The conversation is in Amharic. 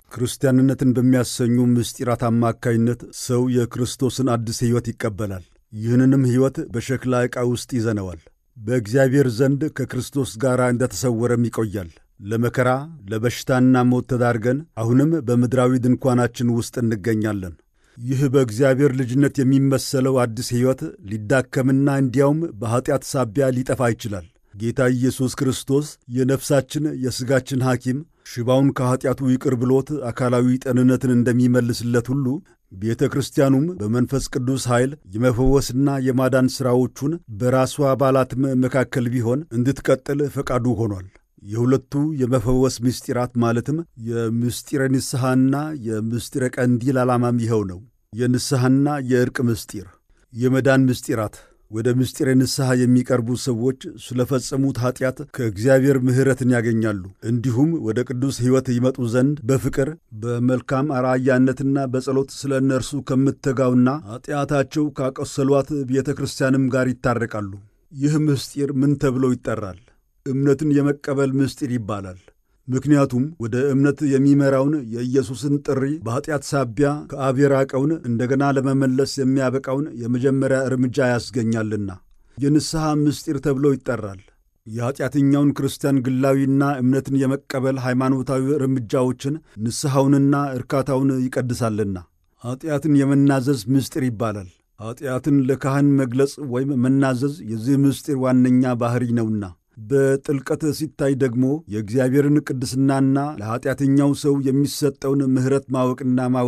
ክርስቲያንነትን በሚያሰኙ ምስጢራት አማካይነት ሰው የክርስቶስን አዲስ ሕይወት ይቀበላል። ይህንንም ሕይወት በሸክላ ዕቃ ውስጥ ይዘነዋል። በእግዚአብሔር ዘንድ ከክርስቶስ ጋር እንደተሰወረም ይቆያል። ለመከራ ለበሽታና ሞት ተዳርገን አሁንም በምድራዊ ድንኳናችን ውስጥ እንገኛለን። ይህ በእግዚአብሔር ልጅነት የሚመሰለው አዲስ ሕይወት ሊዳከምና እንዲያውም በኀጢአት ሳቢያ ሊጠፋ ይችላል። ጌታ ኢየሱስ ክርስቶስ የነፍሳችን የሥጋችን ሐኪም ሽባውን ከኀጢአቱ ይቅር ብሎት አካላዊ ጤንነትን እንደሚመልስለት ሁሉ ቤተ ክርስቲያኑም በመንፈስ ቅዱስ ኃይል የመፈወስና የማዳን ሥራዎቹን በራሷ አባላትም መካከል ቢሆን እንድትቀጥል ፈቃዱ ሆኗል። የሁለቱ የመፈወስ ምስጢራት ማለትም የምስጢረ ንስሐና የምስጢረ ቀንዲል ዓላማም ይኸው ነው። የንስሐና የዕርቅ ምስጢር፣ የመዳን ምስጢራት ወደ ምስጢረ ንስሐ የሚቀርቡ ሰዎች ስለፈጸሙት ኀጢአት ከእግዚአብሔር ምሕረትን ያገኛሉ። እንዲሁም ወደ ቅዱስ ሕይወት ይመጡ ዘንድ በፍቅር በመልካም አርአያነትና በጸሎት ስለ እነርሱ ከምትተጋውና ኀጢአታቸው ካቆሰሏት ቤተ ክርስቲያንም ጋር ይታረቃሉ። ይህ ምስጢር ምን ተብሎ ይጠራል? እምነትን የመቀበል ምስጢር ይባላል። ምክንያቱም ወደ እምነት የሚመራውን የኢየሱስን ጥሪ በኀጢአት ሳቢያ ከአብ የራቀውን እንደገና ለመመለስ የሚያበቃውን የመጀመሪያ እርምጃ ያስገኛልና የንስሐ ምስጢር ተብሎ ይጠራል። የኀጢአተኛውን ክርስቲያን ግላዊና እምነትን የመቀበል ሃይማኖታዊ እርምጃዎችን ንስሐውንና እርካታውን ይቀድሳልና ኀጢአትን የመናዘዝ ምስጢር ይባላል። ኀጢአትን ለካህን መግለጽ ወይም መናዘዝ የዚህ ምስጢር ዋነኛ ባሕሪ ነውና በጥልቀት ሲታይ ደግሞ የእግዚአብሔርን ቅድስናና ለኀጢአተኛው ሰው የሚሰጠውን ምሕረት ማወቅና